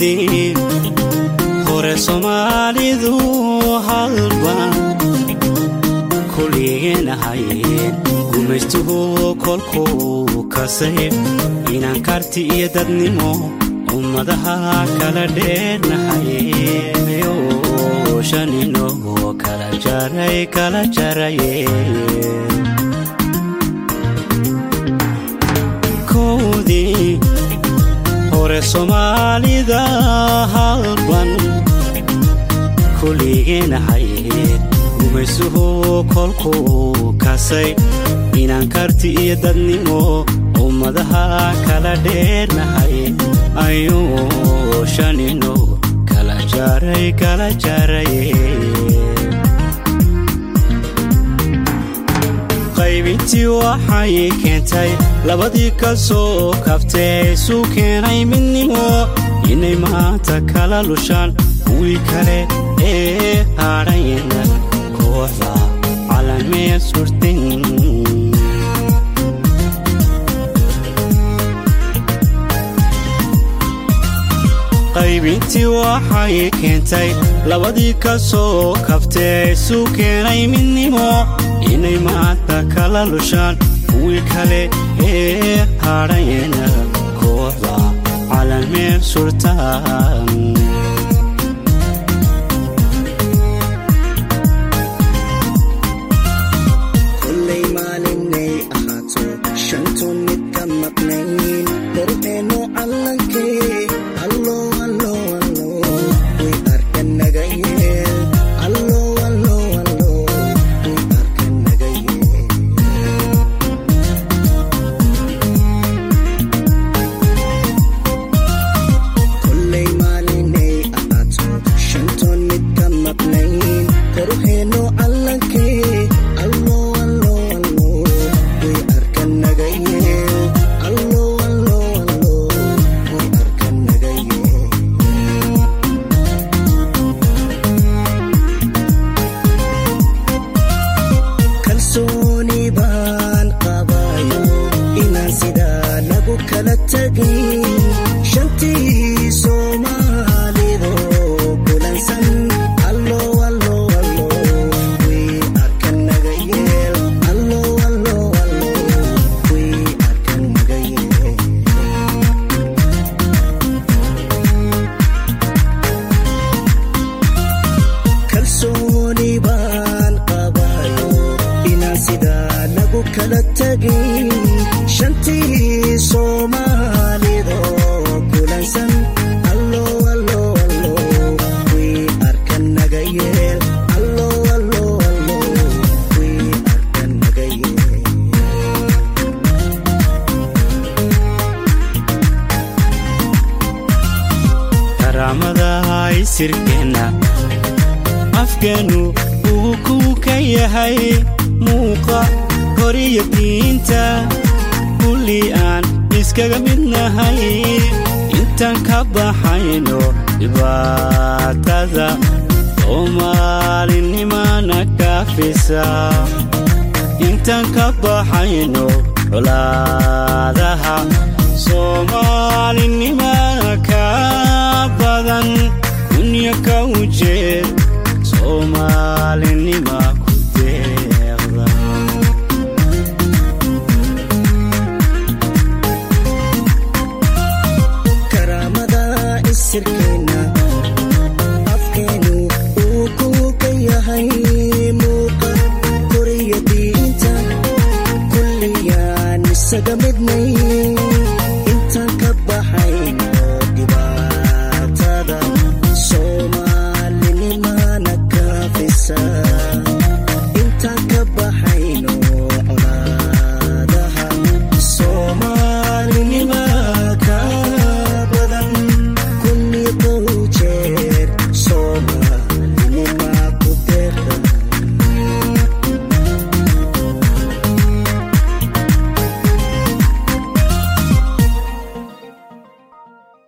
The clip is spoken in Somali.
kowdii hore soomaalidu halban kuligeenahayeen gumaystuhu kolkuu kasay inaan karti iyo dadnimo ummadaha kala dheernahayeyo shanino kala jaray kala jaraye kowdii hore soomaalida halban kuligeenahayeen gumaysuhu kolkuu kasay inaan karti iyo dadnimo ummadaha kala dheernahay ayuu shanino kala jaray kala jaraye qaybintii waxay keentay labadii ka soo kabtee isu keenay midnimo inay maanta kala lushaan kuwii kale ee hadhayna kooxda calamee surtin qaybintii waxay keentay labadii ka soo kabtee isu keenay midnimo inay maanta kala lushaan kuwii kale ee hadhayna kooxda calamee surtaan kollay maalinay ahaato shantoon mid ka maqnayn qorxeenno callankee allo allo allo way arkan naga yeel allo allo allo way arkan naga yeel kollay maalinay ahaato shantoon mid ka maqnayn qorxeenno callankee allo allo allo way arkan naga yeel allo allo allo way arkan naga yeel kalsooni baan qabayo inaan sidaa lagu kala tegin shantii soomaalido kulansan allo allo allo way arkan naga yeel allo allo allo way arkan naga yeel kalsooni baan qabayo inaan sidaa lagu kala tegin shantii soomaalido kulansan allo allo allo way arkan naga yeel allo allo allo way arkan naga yeel karaamada isirkeenna afkeennu uu kuu ka yahay muuqa horiyo diinta kulli aan iskaga midnahay intaan ka baxayno dhibaatada soomaalinimana kaafisa intaan ka baxayno colaadaha soomaalinimana ka badan dunya ka ujeed soomaalinima ku deeqda karaamada isirka